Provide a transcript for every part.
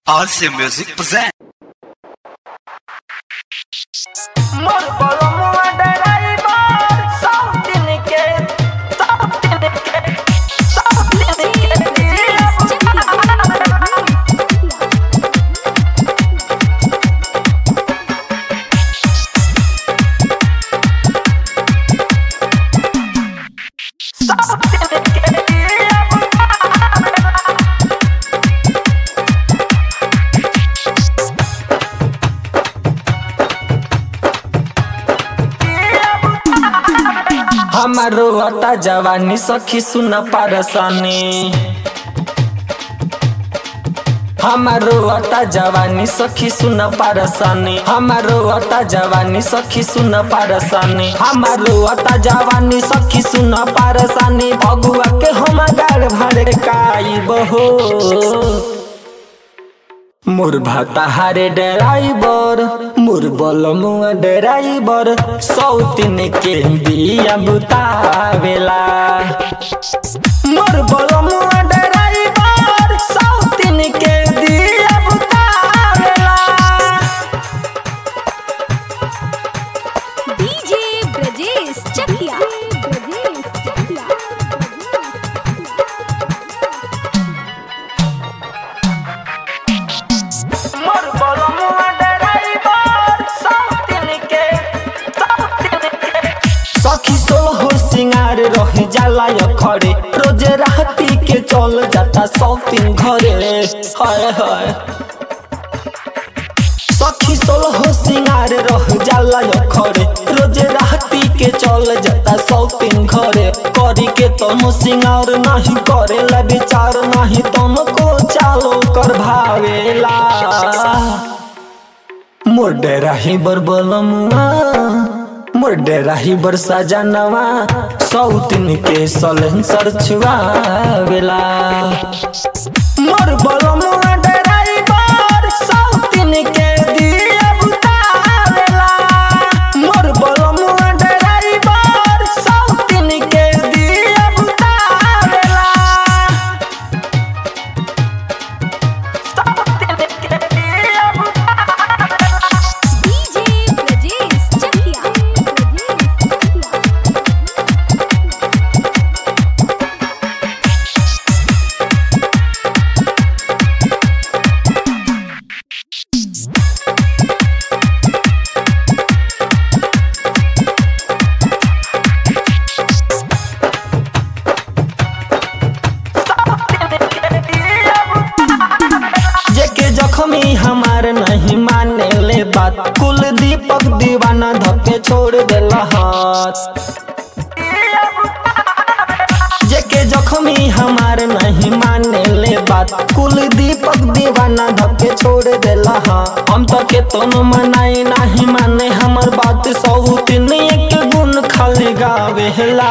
Awesome Music present. मोर बलमुआ driver साउथिन के साउथिन के साउथिन के साउथिन के हमारो अता जवानी सखी सुन पारसानी हमारो अता जवानी सखी सुन पारसानी हमारो अता जवानी सखी सुन पारसानी हमारो अता जवानी सखी सुन पारसानी भगुआ के हम गाड़ भड़काई बहो मोर भाताहारे ड्राइवर मोर बलमुआ ड्राइवर सौतिन के बिया बुतावेला मोर बलमुआ ड्राइवर सौतिन के बिया बुतावेला डीजे ब्रजेश चकिया ब्रजेश चकिया मोर बलमुआ डराइवर साउथिन के साउथिन के सखी सोहो सिंगार रह जाला य खड़े रोज राती के चल जाता सौतिन घरे हाय हाय सखी सोलहो सिंगार रह जाला य खड़े रोज राती के चल जाता सौतिन घरे करी के तम सिंगार नहीं करेला विचार नहीं तम को चालो कर भावेला मोर डेराही बर बलमुआ मोर डेराही बर सजनवा सौतिन के सलेंसर छुआवेला मोर बलमुआ ड्राइवर सौतिन के दिया बुतावेला मोर बलमुआ ड्राइवर सौतिन के दिया बुतावेला साउथिन के डीजे ब्रजेश चकिया ब्रजेश चकिया जेके जख्मी हमार नहीं माने ले बात कुल दीपक दीवाना धके छोड़ देला हाथ जेके जख्मी हमार नहीं माने ले बात कुल दीपक दीवाना धके छोड़ देला हाँ हम तो के तोन मनाई नहीं माने हमर बात सौ तीन एक गुण खाली गावेला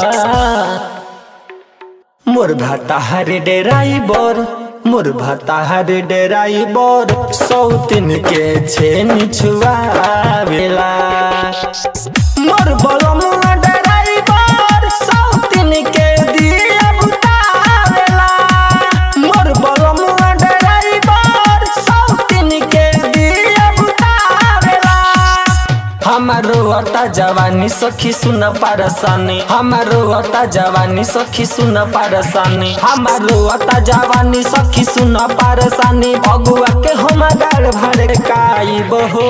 मोर भाता हरे डेराइबर मोर भाता हरे डेराइबर सौतिन के छेनी छुआवेला मोर बलमुआ डेराइबर सौतिन के दिया बुतावेला मोर बलमुआ डेराइबर सौतिन के दिया बुतावेला हमारो अता जवानी सखी सुन पारसानी हमारो अता जवानी सखी सुन पारसानी हमारो अता जवानी सखी सुन पारसानी भगुआ के हम गाड़ भड़काई बहो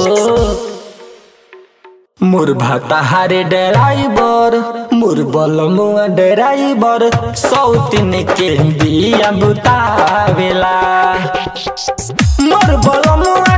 मोर भाताहारे ड्राइवर मोर बलमुआ ड्राइवर सौतिन के बिया बुतावेला मोर बलमुआ